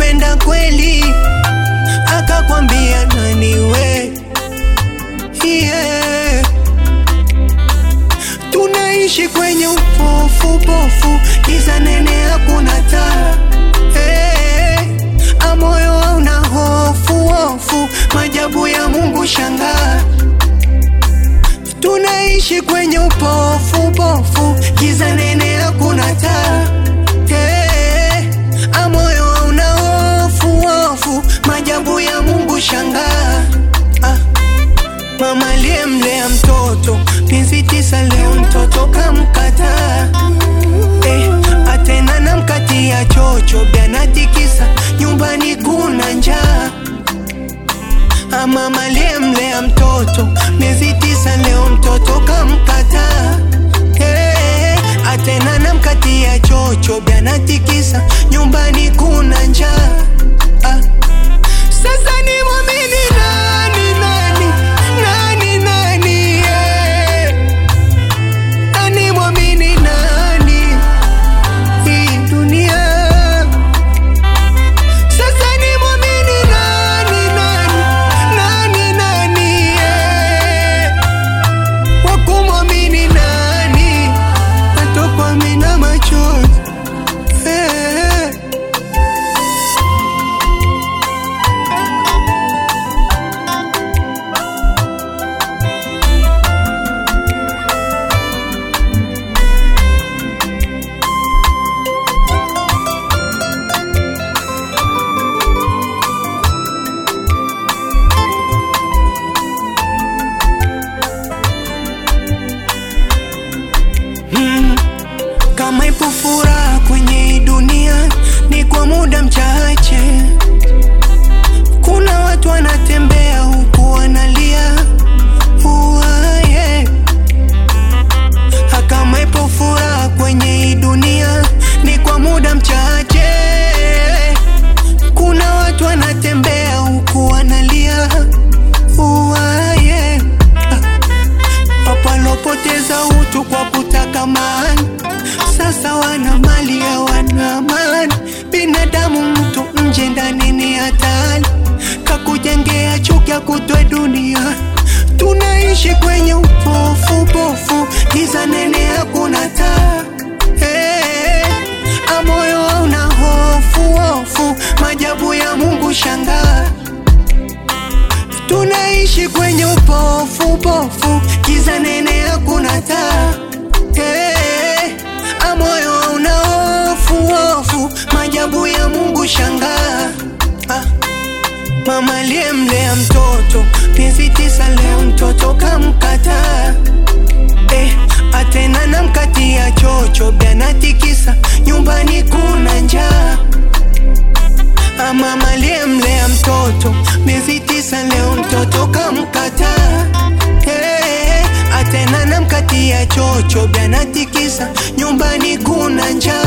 kukupenda kweli, akakwambia nani we? Yeah. Tunaishi kwenye upofu pofu, giza nene, hakuna taa hey. Amoyo hauna hofu hofu, majabu ya Mungu shangaa. Tunaishi kwenye upofu pofu, giza nene, hakuna taa hey. Amoyo hauna hofu hofu, majabu ya Mungu shangaa ah. Mama aliyemlea mtoto miezi tisa, leo mtoto kamkataa. Eh, atena na mkati ya chocho byanatikisa, nyumbani kuna njaa. Ah, Mama aliyemlea mtoto miezi tisa, leo mtoto kamkataa. Eh, atena na mkati ya chocho byanatikisa, nyumbani kuna njaa. Ah. Sasa ni mwamini nani nani nani nani yeah. Nani mwamini nani hii dunia Sasa ni mwamini nani nani nani nani yeah. Wakumwamini nani natokwa mina machozi eh. Mm, kama ipo furaha kwenye hii dunia ni kwa muda mchache. Kuna watu wanatembea huku wanalia Uwa, yeah. Ha, Kama ipo furaha kwenye hii dunia ni kwa muda mchache. Kuna watu wanatembea huku wanalia Uwa, yeah. Wapalopoteza utu kwa kutaka mali, sasa wana mali hawana amani. Binadamu mtu nje ndani ni hatari, kakujengea chuki akutwe dunia. Tunaishi kwenye upofu pofu, giza nene, hakuna taa hey. Amoyo hauna hofu hofu, majabu ya Mungu shangaa Tunaishi kwenye upofu pofu, giza nene, hakuna taa hey. Amoyo hauna hofu hofu, majabu ya Mungu shangaa ah. Mama aliyemlea mtoto miezi tisa, leo mtoto kamkataa eh, atena na mkati ya chocho byanatikisa, nyumbani kuna njaa Ah, Mama aliyemlea mtoto miezi tisa, leo mtoto kamkataa. Hey, atena na mkati ya chocho byanatikisa, nyumbani kuna njaa.